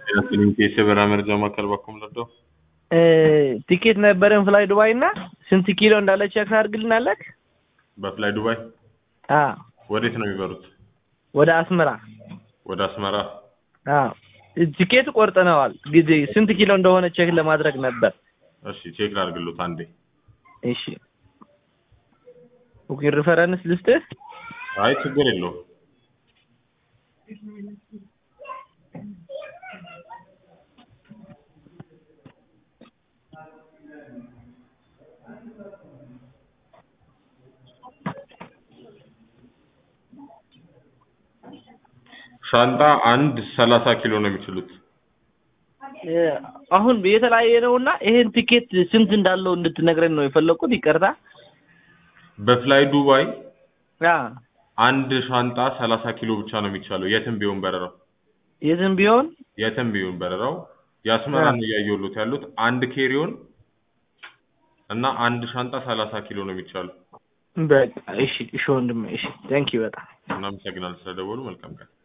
የሰበራ መረጃ ማዕከል በኩል ነበር። ቲኬት ነበረን ፍላይ ዱባይ እና ስንት ኪሎ እንዳለ ቼክ ታደርግልናለህ? በፍላይ ዱባይ አዎ ወዴት ነው የሚበሩት? ወደ አስመራ ወደ አስመራ። አዎ ቲኬት ቆርጠነዋል። ጊዜ ስንት ኪሎ እንደሆነ ቼክ ለማድረግ ነበር። እሺ ቼክ ላድርግሎት አንዴ። እሺ ቡኪንግ ሪፈረንስ ልስጥህ? አይ ችግር የለውም። ሻንጣ አንድ ሰላሳ ኪሎ ነው የሚችሉት። አሁን የተለያየ ነውና ይሄን ቲኬት ስንት እንዳለው እንድትነግረን ነው የፈለኩት። ይቅርታ። በፍላይ ዱባይ አ አንድ ሻንጣ ሰላሳ ኪሎ ብቻ ነው የሚቻለው የትም ቢሆን በረራው የትም ቢሆን የትም ቢሆን በረራው የአስመራን እያየሁሎት ያሉት አንድ ኬሪዮን እና አንድ ሻንጣ ሰላሳ ኪሎ ነው የሚቻለው። በቃ እሺ፣ እሺ ወንድሜ፣ እሺ ቴንክ ዩ በጣም እናመሰግናለን ስለደወሉ። መልካም ቀን።